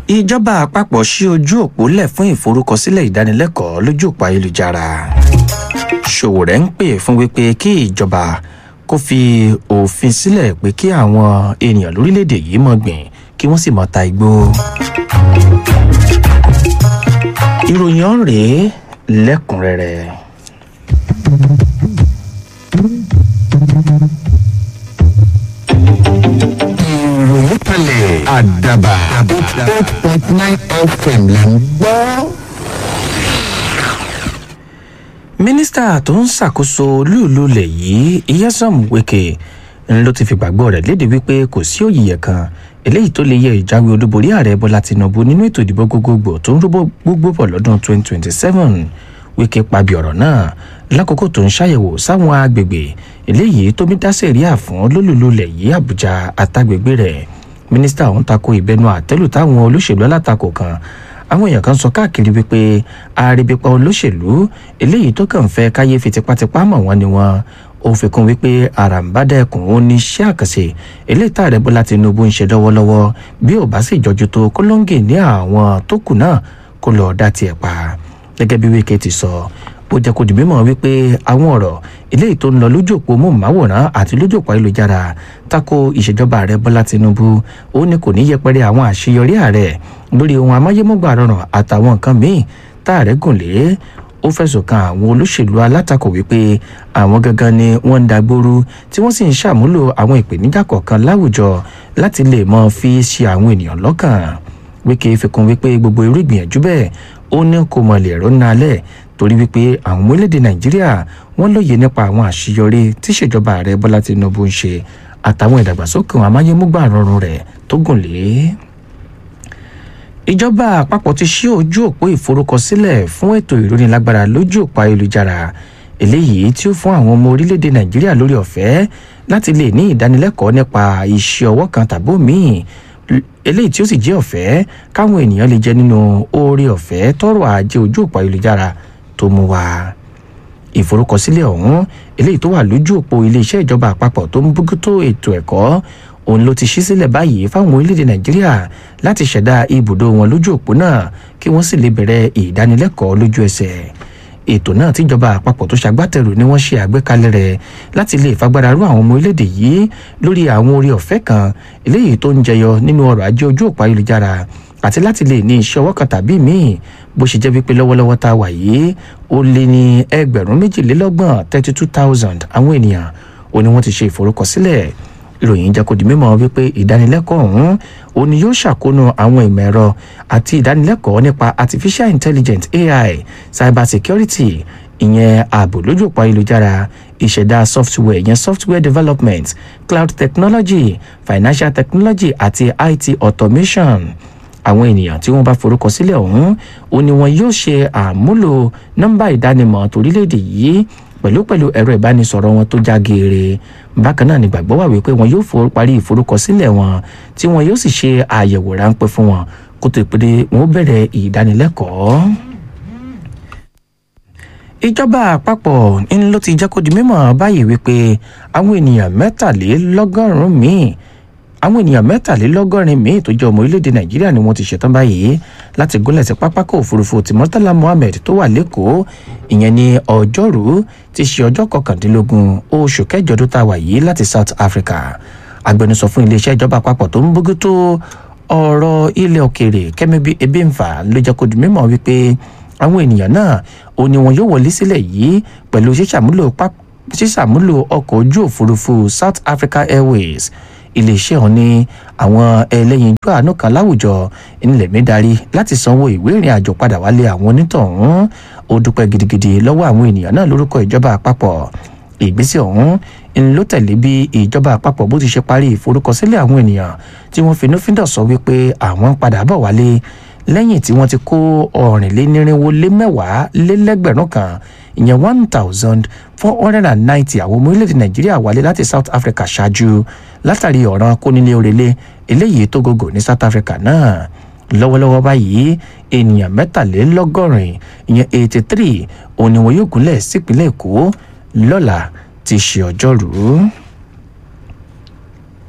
ìjọba àpapọ̀ ṣí ojú òpó lẹ̀ fún ìforúkọsílẹ̀ ìdánilẹ́kọ̀ọ́ lójú òpó ayélujára ṣòwòrẹ́ ń pè fún wípé kí ìjọba kó fi òfin sílẹ̀ pé kí àwọn ènìyàn lórílẹ̀‐èdè yìí mọ̀ gbìn kí wọ́n sì mọ̀ ta igbó. ìròyìn ọ̀hún rèé lẹ́kùnrẹ́rẹ́. ìròyìn kalẹ̀ àdàbà eight point nine fm là ń gbọ́. mínísítà tó ń ṣàkóso olúùlú ilẹ̀ yìí iyesom wike ń ló ti fi gbàgbọ́ rẹ̀ léde wípé kò sí òyìyẹ kan eléyìí tó lè yẹ ìjáwé olúborí ààrẹ bọ́lá tinubu nínú ètò ìdìbò gbogbogbò tó ń rúbọ gbogbo bọ̀ lọ́dún 2027 wike pabi ọ̀rọ̀ náà lákòókò tó ń ṣàyẹ̀wò sáwọn agbègbè eléyìí tó mí dá sẹ̀ríà fún lólùlú ilẹ̀ yìí àbújá àtàgbègbè rẹ̀ mínísítà ọ̀hún tako ìbẹnu àtẹ́lù táwọn olóṣèlú alátakò kan àwọn èèyàn kan sọ káàkiri wípé àrèbípa olóṣèlú eléyìí tó kàn fẹ́ káyé fi tipátipá mọ̀ wọ́n ni wọ́n ó fi kún wípé àràǹbádà ẹkùn ó ní iṣẹ́ àkànṣe eléyìí tá ààrẹ bọ́lá tinubu ń ṣe lọ́wọ́lọ́wọ́ bí ò bá sì jọjú tó kólóńgè ní àwọn tó kù náà kó lọ́ọ́ dá tiẹ̀ pa gẹ́gẹ́ bí wíkẹ́ ti sọ ó jẹ́ kó di mímọ̀ wípé àwọn ọ̀rọ̀ eléyìí tó ń lọ lójú òpó móhùnmáwòrán àti lójú òpó ayélujára tako ìṣèjọba ààrẹ bọ́lá tinubu ó ní kò ní yẹpẹrẹ àwọn àṣeyọrí ààrẹ lórí ohun amáyémọ́gbà rọrùn àtàwọn nǹkan míì tá ààrẹ gùn lé ó fẹ̀sùn kan àwọn olóṣèlú alátakò wípé àwọn gangan ni wọ́n ń dagbóru tí wọ́n sì ń ṣàmúlò àwọn ìpèníjà kọ̀ọ̀kan láwùjọ láti lè mọ fi ṣe àwọn ènìyàn lọ́kàn wíkẹ́ fi kún wípé gbogbo irú ìgbìyànjú bẹ́ẹ̀ ó ní kò mọ̀ lè rọ́nà alẹ́ torí wípé àwọn ọmọ orílẹ̀-èdè nàìjíríà wọ́n lóye nípa àwọn àṣeyọrí tí ìṣèjọba ààrẹ bọ́lá tinubu ń ṣe àtàwọn ìdàgbàsókè amáyémúgbà rọrùn rẹ̀ tó gùn lé. ìjọba àpapọ̀ ti ṣí ojú òpó ìforúkọsílẹ̀ fún ètò ìrónilágbára lójú òpó ayélujára eléyìí tí ó fún àwọn ọmọ orílẹ̀-èdè nàìjíríà lórí ọ̀fẹ́ láti lè ní ìdánilẹ́kọ̀ọ́ nípa iṣẹ́ ọwọ́ kan tàbí òmíì eléyìí tí ó sì jẹ́ ọ̀fẹ́ káwọn ènìyàn lè jẹ nínú oore ọ̀fẹ́ tọrọ ajé ojú òpó ayélujára tó mú wá ìforúkọsílẹ̀ ọ̀hún eléyìí tó wà lójú òpó iléeṣẹ́ ìjọba àpapọ̀ tó ń bójútó ètò ẹ̀kọ́ òun ló ti ṣí sílẹ̀ báyìí fáwọn orílẹ̀-èdè nàìjíríà láti ṣẹ̀dá ibùdó wọn lójú òpó náà kí wọ́n sì lè bẹ̀rẹ̀ ìdánilẹ́kọ̀ọ́ lójú ẹsẹ̀ ètò náà tíjọba àpapọ̀ tó ṣagbátẹrù ni wọ́n ṣe àgbékalẹ̀ rẹ̀ láti lè fagbára rú àwọn ọmọ orílẹ̀-èdè yìí lórí àwọn orí ọ̀fẹ́ kan eléyìí tó ń jẹyọ nínú ọrọ̀ ajé ojú òpó ayélujára àti láti lè ní iṣẹ́ ọwọ́ kan tàbí míì bó ṣe jẹ́ wípé lọ́wọ́lọ́wọ́ tá a wà yìí ó lé ní ẹgbẹ̀rún méjìlélọ́gbọ̀n thirty two thousand àwọn ènìyàn ó ní wọ́n ti ṣe ìforúkọsílẹ̀ ìròyìn jẹ́ kó di mímọ̀ wípé ìdánilẹ́kọ̀ọ́ ọ̀hún ó ní yóò ṣàkóónú àwọn ìmọ̀ ẹ̀rọ àti ìdánilẹ́kọ̀ọ́ nípa artificial intelligence ai cyber security ìyẹn ààbò lójú òpó ayélujára ìṣẹ̀dá software ìyẹn software development cloud technology financial technology àti it automation àwọn ènìyàn tí wọ́n bá forúkọ sílẹ̀ ọ̀hún ó ní wọn yóò ṣe àmúlò nọ́mbà ìdánimọ̀ torílẹ̀-èdè yìí pẹ̀lú pẹ̀lú ẹ̀rọ ìbánisọ̀rọ̀ wọn tó já geere bákan náà ni gbàgbọ́ wà wípé wọn yóò parí ìforúkọsílẹ̀ wọn tí wọn yóò sì ṣe àyẹ̀wò ráńpẹ́ fún wọn kó tó pé wọn ó bẹ̀rẹ̀ ìdánilẹ́kọ̀ọ́ ìjọba àpapọ̀ ń ló ti jẹ́ kó di mímọ̀ báyìí wípé àwọn ènìyàn mẹ́tàlélọ́gọ́rùn-ún míì àwọn ènìyàn mẹ́tàlélọ́gọ́rin míì tó jẹ́ ọmọ orílẹ̀-èdè nàìjíríà ni wọ́n ti ṣetán báyìí láti gúnlẹ̀ sí pápákọ̀ òfurufú ti murtala mohammed tó wà lẹ́kọ̀ọ́ ìyẹn ní ọjọ́rú ti ṣe ọjọ́ kọkàndínlógún oṣù kẹjọ tó ta wà yìí láti south africa agbẹnusọ fún iléeṣẹ́ ìjọba àpapọ̀ tó ń bójútó ọ̀rọ̀ ilẹ̀ òkèèrè kẹ́mẹ́bí ebínfà ló jẹ́ kó di mímọ̀ wípé àwọn ènìyàn náà ò ní wọn yóò wọlé sílẹ̀ yìí pẹ̀lú ṣíṣàmúlò ọkọ̀ ojú òfurufú south africa airways iléeṣẹ́ ọ̀hún ní àwọn ẹlẹ́yinjú àánú kan láwùjọ nílẹ̀ mi darí láti sanwó ìwé ìrìn àjò padà wálé àwọn onítọ̀hún ó dúpẹ́ gidigidi lọ́wọ́ àwọn ènìyàn náà lórúkọ ìjọba àpapọ̀ ìgbésẹ̀ ọ̀hún ń ló tẹ̀lé bí ìjọba àpapọ̀ bó ti ṣe parí ìforúkọsílẹ̀ àwọn ènìyàn tí wọ́n finúfíndọ̀ sọ wípé àwọn ń padà bọ̀ wálé lẹ́yìn tí wọ́n ti kó ọ̀rìnlénírínwó lé mẹ́wàá lé lẹ́gbẹ̀rún kan ìyẹn one thousand four hundred and ninety àwọn ọmọ orílẹ̀-èdè nàìjíríà wálé láti south africa ṣáájú látàrí ọ̀ràn kónílé òrèlé eléyìí tó gògò ní south africa náà lọ́wọ́lọ́wọ́ báyìí ènìyàn mẹ́tàlélọ́gọ́rin ìyẹn eighty three òun ni wọn yóò gúnlẹ̀ sípínlẹ̀ èkó lọ́la ti ṣe ọjọ́rùú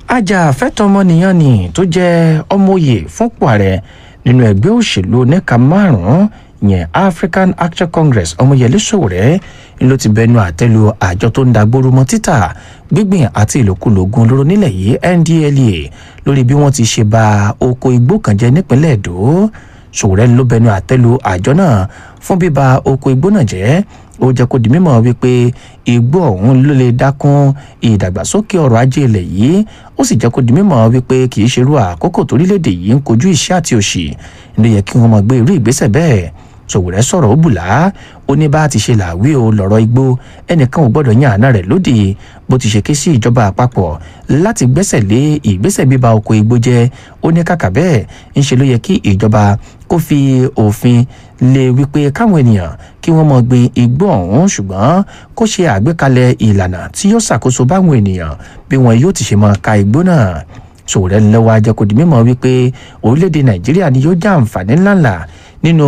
ajàfẹ́tọ̀ọ́mọnìyàn ni tó jẹ́ ọmọoyè fúnpò ààrẹ nínú ẹgbẹ́ òṣèlú oníka márùn-ún yẹn African Action Congress ọmọyẹlé Sowore ló ti bẹnu àtẹ́lu àjọ tó ń dagbóru mọ́ títà gbígbìn àti ìlòkulò oògùn olóró nílẹ̀ yìí NDLEA lórí bí wọ́n ti ṣe ba oko igbó kan jẹ́ nípínlẹ̀ Èdó Sowore ló bẹnu àtẹ́lu àjọ náà fún bíba oko igbó náà jẹ́ ó jẹ́ kó di mímọ̀ wípé igbó ọ̀hún ló lè dákún ìdàgbàsókè ọrọ̀ ajé ilẹ̀ yìí ó sì jẹ́ kó di mímọ̀ wípé kì í ṣerú àkókò torílẹ̀-èdè yìí ń kojú ìṣẹ́ àti òṣì ló yẹ kí wọ́n máa gbé irú ìgbésẹ̀ bẹ́ẹ̀ Sowore sọ̀rọ̀ ó bùlá ó ní bá ti ṣe làwí o lọ̀rọ̀ igbó ẹnìkan ò gbọ́dọ̀ yan àná rẹ̀ lódì bó ti ṣe ké sí ìjọba àpapọ̀ láti gbẹ́sẹ̀ lé ìgbésẹ̀ bíba oko igbó jẹ́ ó ní kàkà bẹ́ẹ̀ ń ṣe ló yẹ kí ìjọba kó fi òfin lé wípé káwọn ènìyàn kí wọ́n mọ̀ gbin igbó ọ̀hún ṣùgbọ́n kó ṣe àgbékalẹ̀ ìlànà tí yóò ṣàkóso báwọn ènìyàn bí wọn yóò ti ṣe máa ka igbó náà Sowore lọ́wọ́ ajẹ́kọ̀ọ́ di mímọ̀ wípé orílẹ̀-èdè Nàìjíríà ni yóò já àǹfààní ńláńlá nínú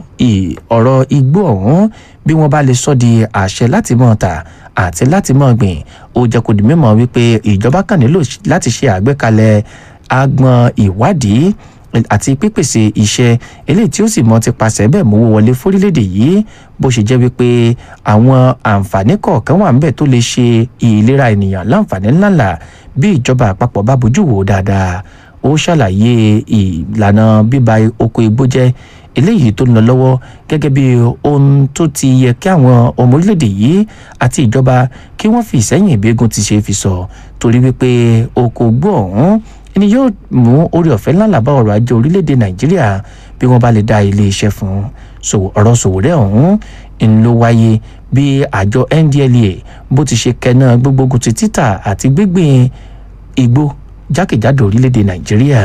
ọ̀rọ̀ igbó ọ̀hún bí wọ́n bá lè sọ di àṣẹ láti mọ̀ ta àti láti mọ̀ gbìn ó jẹ́ kó di mímọ̀ wípé ìjọba kàn nílò láti ṣe àgbékalẹ̀ agbọn ìwádìí àti pípèsè iṣẹ́ eléyìí tí ó sì mọ ti pàṣẹ bẹ́ẹ̀ mówó wọlé fórílẹ̀-èdè yìí bó ṣe jẹ́ wípé àwọn àǹfààní kọ̀ọ̀kan wà ńbẹ̀ tó lè ṣe ìlera ènìyàn láǹfààní ńláńlá bí ìjọba àpapọ̀ bá bójú wò dáadáa ó ṣàlàyé ìlànà bíba oko igbó jẹ́ eléyìí tó ń lọ lọ́wọ́ gẹ́gẹ́ bí ohun tó ti yẹ kí àwọn ọmọ orílẹ̀-èdè yìí àti ìjọba kí wọ́n fi ìsẹ́yìn ìgbégun ti ṣe fi sọ torí wípé oko igbó ọ̀hún ni yóò mú orí ọ̀fẹ́ ńláńlá bá ọrọ̀ ajé orílẹ̀-èdè nàìjíríà bí wọ́n bá lè dá ilé iṣẹ́ fún ọ̀rọ̀ Sowore ọ̀hún ń ló wáyé bí àjọ NDLEA bó ti ṣe kẹ́nà gbogbogun ti títà àti gbígbìn igbó jákèjádò orílẹ̀-èdè nàìjíríà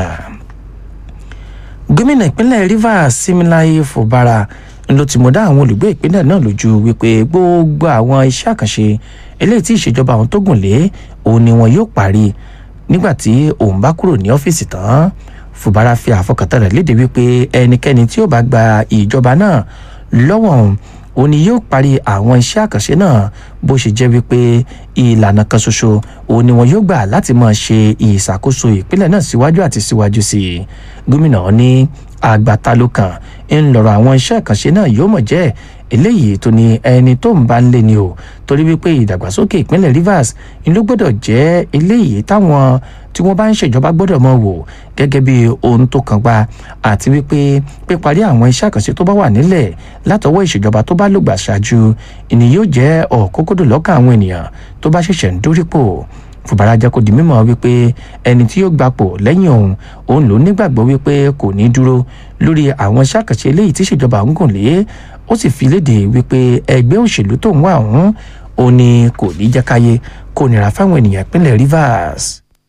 gómìnà ìpínlẹ̀ Rivers Siminalayi Fubara ló ti mọ̀ dá àwọn olùgbé ìpínlẹ̀ náà lójú wípé gbogbo àwọn iṣẹ́ àkànṣe eléyìí tí ìṣèjọba àwọn tó gùn lé òun ni wọn yóò parí nígbà tí òun bá kúrò ní ọ́fíìsì tán Fubara fi àfọkàntán rẹ̀ léde wípé ẹnikẹ́ni tí ó bá gba ìjọba náà lọ́wọ́ òun ni yóò parí àwọn iṣẹ́ àkànṣe náà bó ṣe jẹ́ wípé ìlànà kan ṣoṣo òun ni wọn yóò gbà láti máa ṣe ìṣàkóso ìpínlẹ̀ náà síwájú àti síwájú sí i gómìnà ní àgbàta ló kàn ń lọ́rọ̀ àwọn iṣẹ́ àkànṣe náà yóò mọ̀ jẹ́ eléyìí tó ní ẹni tó ń bá ń lé ni o torí wípé ìdàgbàsókè ìpínlẹ̀ Rivers ni ló gbọ́dọ̀ jẹ́ eléyìí táwọn tí wọ́n bá ń ṣèjọba gbọ́dọ̀ mọ̀ wò gẹ́gẹ́ bí ohun tó kàn gbà àti wípé píparí àwọn iṣẹ́ àkànṣe tó bá wà nílẹ̀ látọwọ́ ìṣèjọba tó bá lògbà ṣáájú ìní yóò jẹ́ ọ̀kókódò lọ́kàn àwọn ènìyàn tó bá ṣẹ̀ṣẹ̀ ń dórípò Fubara jẹ́ kó di mímọ̀ wípé ẹni tí yóò gbapò lẹ́yìn òun òun ló nígbàgbọ́ wípé kò ní dúró lórí àwọn iṣẹ́ àkànṣe eléyìí tí ìṣèjọba ń gùn lé ó sì fi léde wípé ẹgbẹ́ òṣèlú tó ń wá ọ̀hún ó ní kò ní jẹ́ káyé kó nira fáwọn ènìyàn ìpínlẹ̀ Rivers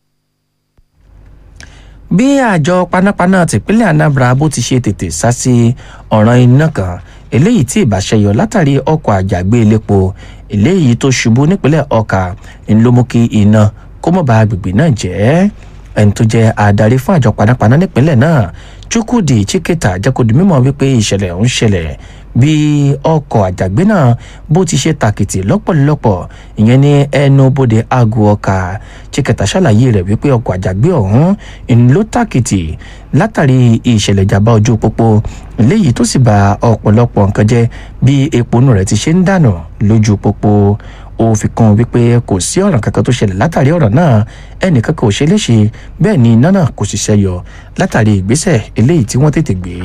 bí àjọ panápaná tìpínlẹ̀ Anambra bó ti ṣe tètè sá sí ọ̀ràn iná kan eléyìí tí ìbàṣẹyọ látàrí ọkọ̀ àjàgbé elépo eléyìí tó ṣubú nípínlẹ̀ Ọ̀kà ń ló mú kí iná kó mọ̀ bá agbègbè náà jẹ́ ẹni tó jẹ́ adarí fún àjọ panápaná nípínlẹ̀ náà Chukwudi Chiketa jẹ́ kó di mímọ̀ wípé ìṣẹ̀lẹ̀ ń ṣẹlẹ̀ bí ọkọ̀ àjàgbé náà bó ti ṣe tàkìtì lọ́pọ̀lọpọ̀ ìyẹn ní ẹnu bodè aago ọkà Chiketa ṣàlàyé rẹ̀ wípé ọkọ̀ àjàgbé ọ̀hún ń ló tàkìtì látàrí ìṣẹ̀lẹ̀ ìjàmbá ojú pópó léyìí tó sì bà ọ̀pọ̀lọpọ̀ nǹkan jẹ́ bí epo inú rẹ̀ ti ṣe ń dànù lójú pópó ó fi kún wípé kò sí ọ̀ràn kankan tó ṣẹlẹ̀ látàrí ọ̀rọ̀ náà ẹnìkan kò ṣe léṣe bẹ́ẹ̀ ni iná náà kò sì ṣẹyọ látàrí ìgbésẹ̀ eléyìí tí wọ́n tètè gbé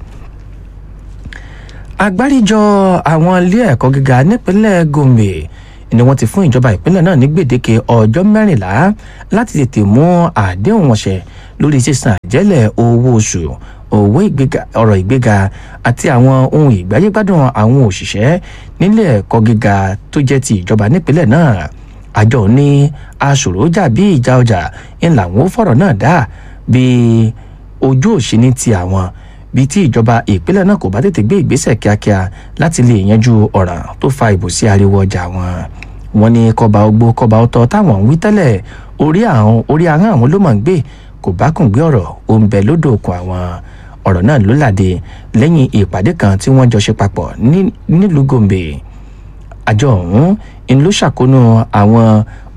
agbáríjọ àwọn ilé ẹ̀kọ́ gíga nípínlẹ̀ Gombe ni wọ́n ti fún ìjọba ìpínlẹ̀ náà ní gbèdéke ọjọ́ mẹ́rìnlá láti tètè mú àdéhùn wọn ṣẹ lórí sísan àjẹ́lẹ̀ owó oṣù owó ìgbéga ọ̀rọ̀ ìgbéga àti àwọn ohun ìgbáyégbádùn àwọn òṣìṣẹ́ nílé ẹ̀kọ́ gíga tó jẹ́ ti ìjọba nípínlẹ̀ náà àjọ ní aṣòrojà bí ìjà ọjà ń làwọn ó fọ̀rọ̀ náà dá bí ojú òṣìní ti àwọn bíi tí ìjọba ìpínlẹ̀ náà kò bá tètè gbé ìgbésẹ̀ kíákíá láti lè yanjú ọ̀ràn tó fa ìbòsí ariwo ọjà wọn wọn ní kọba ogbó kọba ọtọ táwọn ń wí tẹ́lẹ̀ orí àwọn orí ahọ́n àwọn ló mọ̀ ń gbé kò bá kùn gbé ọ̀rọ̀ ó ń bẹ lódò òkun àwọn ọ̀rọ̀ náà ló làdé lẹ́yìn ìpàdé kan tí wọ́n jọ ṣe papọ̀ nílùú Gombe àjọ ọ̀hún ń ló ṣàkóónú àwọn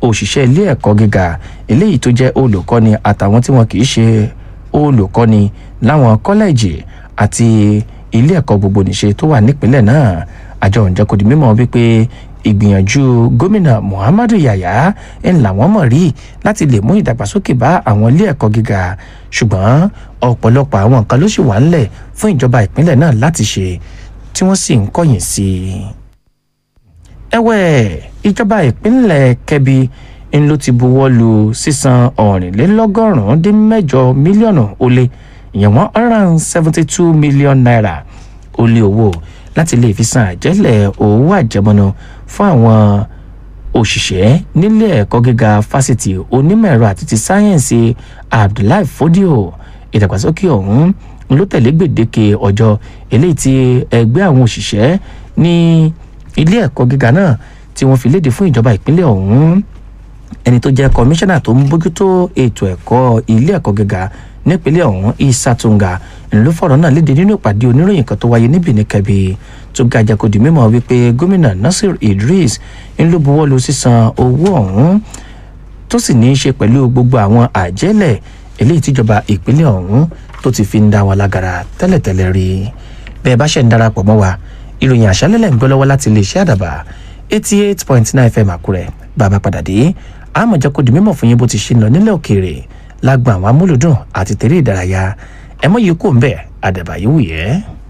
òṣìṣẹ́ ilé ẹ̀kọ́ gíga eléyìí tó jẹ́ olùkọ́ni àtàwọn tí wọn kì í ṣe olùkọ́ni láwọn kọ́lẹ́ẹ̀jì àti ilé ẹ̀kọ́ gbogbo nìṣe tó wà nípìnlẹ̀ náà àjọ òǹjẹ́ kò di mímọ̀ wípé ìgbìyànjú gómìnà muhammadu yaya ń làwọn mọ̀ rí láti lè mú ìdàgbàsókè bá àwọn ilé ẹ̀kọ́ gíga ṣùgbọ́n ọ̀pọ̀lọpọ̀ àwọn nǹkan ló sì wà ńlẹ̀ fún ìjọba ìpínlẹ̀ náà láti ṣe tí wọ́n sì ń kọ̀yìn sí i. ẹ̀wẹ̀ ìjọba ìpínlẹ̀ kẹbi ń ló ti buwọ́ lu sísan ọ̀rìnlélọ́gọ́rùn-ún dín mẹ́jọ mílíọ̀nù ó lé ìyẹn one hundred and seventy two million naira ó lé owó láti lè fi san àjẹ́lẹ̀ owó àjẹmọ́nú fún àwọn òṣìṣẹ́ nílé ẹ̀kọ́ gíga fásitì onímọ̀ ẹ̀rọ àti ti sáyẹ́ǹsì abdullahi fodio ìdàgbàsókè ọ̀hún ló tẹ̀lé gbèdéke ọjọ́ eléyìí tí ẹgbẹ́ àwọn òṣìṣẹ́ ní ilé ẹ̀kọ́ gíga náà tí wọ́n fi léde fún ìjọba ìpínlẹ̀ ọ̀hún ẹni tó jẹ́ kọmíṣánná tó ń bójútó ètò ẹ̀kọ́ ilé ẹ̀kọ́ gíga nípínlẹ̀ ọ̀hún isa tunga ló fọ̀rọ̀ náà léde nínú ìpàdé oníròyìn kan tó wáyé níbi níkẹbi tó ga jẹ́kọ̀dì mímọ́ wípé gómìnà nasir idris ń ló buwọ́ lu sísan owó ọ̀hún tó sì ní í ṣe pẹ̀lú gbogbo àwọn àjẹ́lẹ̀ eléyìí tíjọba ìpínlẹ̀ ọ̀hún tó ti fi ń dá wọn lágara tẹ́lẹ̀tẹ́lẹ̀ rí bẹ́ẹ̀ bá ṣe ń darapọ̀ mọ́ wa ìròyìn àṣálẹ́lẹ̀ ń gbọ́ lọ́wọ́ láti iléeṣẹ́ àdàbà eighty eight point nine fm àkúrẹ́ bàbá padà dé àmọ̀ jẹ́kọ̀dì mímọ́ fún yín bó ti ṣe ń lọ nílẹ̀ òkèèrè lágbà àwọn amúlùdùn àti tèrè ìdárayá ẹ mọ yìí kò ń bẹ àdàbà yìí wù yẹ.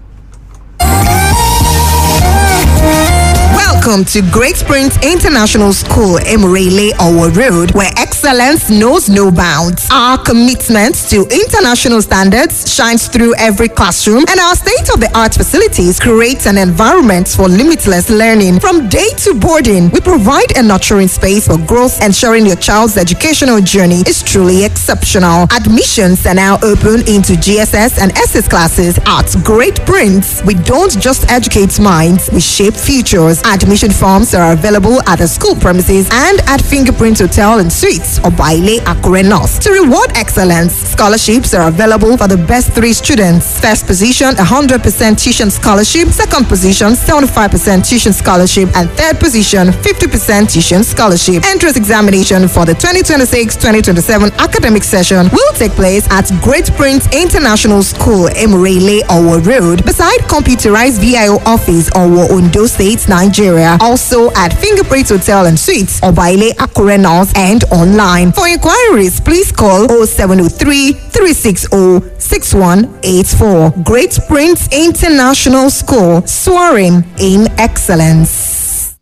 Welcome to Great Springs International School, Emirele Owo Road, where excellence knows no bounds. Our commitment to international standards shines through every classroom, and our state of the art facilities create an environment for limitless learning. From day to boarding, we provide a nurturing space for growth, ensuring your child's educational journey is truly exceptional. Admissions are now open into GSS and SS classes at Great Prince. We don't just educate minds, we shape futures. Admission forms are available at the school premises and at Fingerprint Hotel and Suites or Baile Akure North. To reward excellence, scholarships are available for the best three students. First position, 100% tuition scholarship. Second position, 75% tuition scholarship. And third position, 50% tuition scholarship. Entrance examination for the 2026-2027 academic session will take place at Great Prince International School, Emirele, Owo Road, beside computerized VIO office, Owo, Ondo State, Nigeria. Also at Fingerprint Hotel and Suites, Obaile Akure North and online. For inquiries, please call 0703 360 6184. Great Prince International School, soaring in excellence.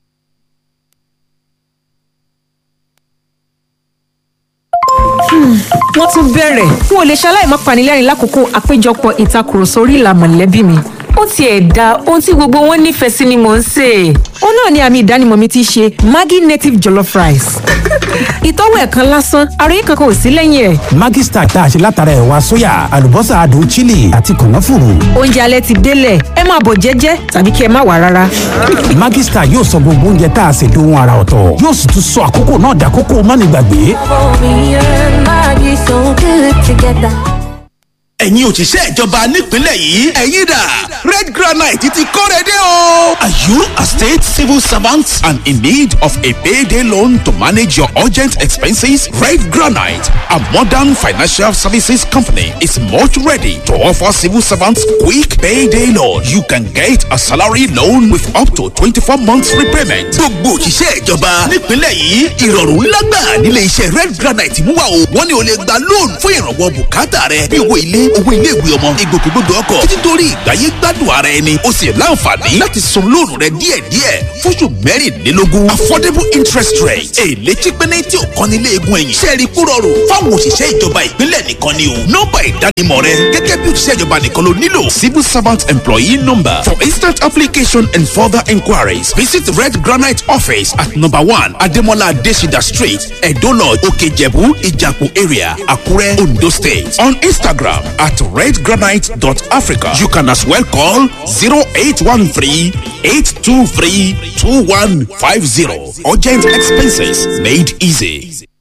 wọ́n tún bẹ̀rẹ̀ n ò lè ṣaláì má panilẹ́rìn lákòókò àpéjọpọ̀ ìtakùrọ̀sọ orí ìlà mọ̀lẹ́bí mi ó tiẹ̀ da ohun tí gbogbo wọn nífẹ̀ẹ́ sí ni mò ń sè é. ó náà ni àmì ìdánimọ̀ mi ti ṣe maggi native jollof rice. ìtọ́wò ẹ̀ kan lásán àròyé kankan ò sí lẹ́yìn ẹ̀. Maggi Star tá a ṣe látara ẹ̀wà sóyà àlùbọ́sà adùn chili àti kànáfùrù. oúnjẹ alẹ́ ti délẹ̀ ẹ máa bọ̀ jẹ́jẹ́ tàbí kí ẹ má wà rárá. Maggi Star yóò sọ gbogbo oúnjẹ tá a ṣe dohun ara ọ̀tọ̀ yóò sì tún sọ àkókò náà dàkókò mánigbàgbé. Me and Maggie so good together. ẹ̀yin òṣìṣẹ́ ìjọba nípìnlẹ̀ yìí ẹ̀yin dà red granite ti kóre dé o. are you a state civil servant and in need of a payday loan to manage your urgent expenses? red granite a modern financial services company is much ready to offer civil servants quick payday loan. you can get a salary loan with up to twenty-four months repayment. gbogbo òṣìṣẹ́ ìjọba nípìnlẹ̀ yìí ìrọ̀rùn ńlá gbà nílé iṣẹ́ red granite mú wa o wọ́n ní o lè gba loan fún ìrànwọ́ bùkátà rẹ bí owó ilé owó iléèwé ọmọ ìgbòkègbodò ọkọ̀ títí torí ìgbáyé gbádùn ara ẹni o sì láǹfààní láti san lóònù rẹ díẹ̀díẹ̀ fóṣù mẹ́rìnlélógún affordable interest rate èlé chípẹ́nẹ́ tí ò kán nílé egun ẹ̀yìn sẹ́ẹ̀rì kú rọrùn fáwọn òṣìṣẹ́ ìjọba ìpínlẹ̀ nìkan ni o nọ́mbà ìdánimọ̀ rẹ gẹ́gẹ́ bí òṣìṣẹ́ ìjọba nìkan ló nílò civil servant employee number for instant application and further inquiries visit red granite office at number one ademola adesida street edo lodge okejebu ijapu area akure ondo state on instagram at redgranite.africa. You can as well call 0813 823 2150. Urgent expenses made easy.